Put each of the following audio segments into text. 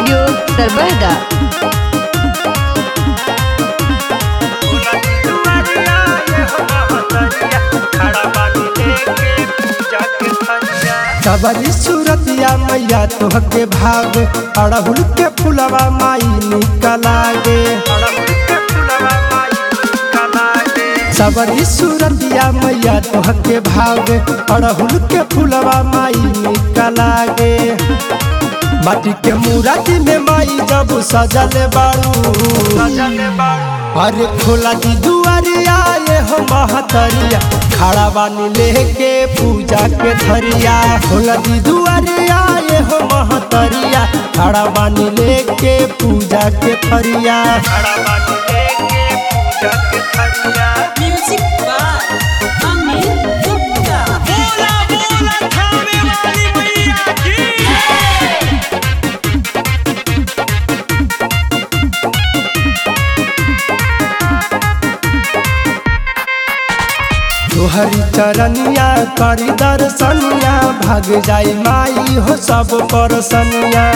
Studio सरबहदा सबरी सूरतिया मैया तोहके भाग अड़हुल के फुलवा माई निकलागे सबरी सूरतिया मैया तोहके भाग अड़हुल के फुलवा माई निकलागे माटी के मूर्ति में माई जब सजल बारू अरे खोला दी दुआरिया ये हो महतरिया खड़ा बानी लेके पूजा के थरिया खोला दी दुआरिया ये हो महतरिया खड़ा बानी लेके पूजा के थरिया Music by Amin Gupta. तोहरी चरनिया करी दर्शनिया भाग जाई माई हो सब परसनिया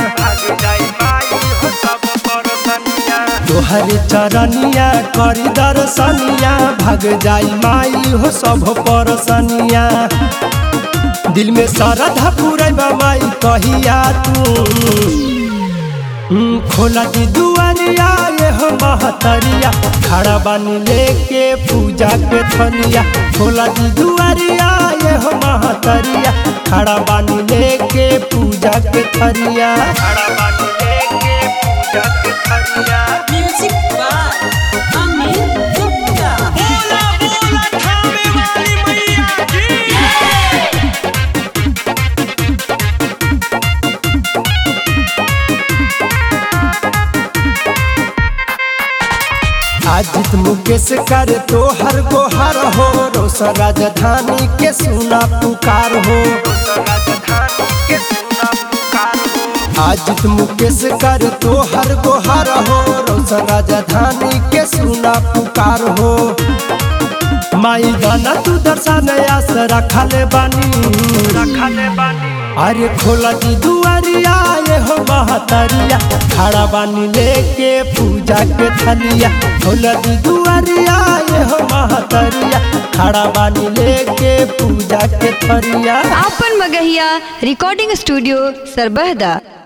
तोहरी चरनिया करी दर्शनिया भाग जाई माई हो सब परसनिया दिल में श्रद्धा पूरे माई कहिया तू हम्म, खोला दी दुआरिया ये हो महतरिया खड़ा बानी लेके पूजा के थनिया खोला दी दुआरिया ये हो महतरिया खड़ा बानी लेके पूजा के थरिया Music by Amin Gupta. आजित Mukesh कर तो हर को हर हो रोस राजधानी के सुना पुकार हो आजित मुकेश कर तो हर को हर हो रोस राजधानी के सुना पुकार हो माई गाना तू दर्शन आस रखले बानी अरे खोला दी दुआरिया ये हो महतरिया खड़ा बानी लेके पूजा के थलिया खोला दी दुआरिया ये हो महतरिया खड़ा बानी लेके पूजा के थरिया आपन मगहिया रिकॉर्डिंग स्टूडियो सरबहदा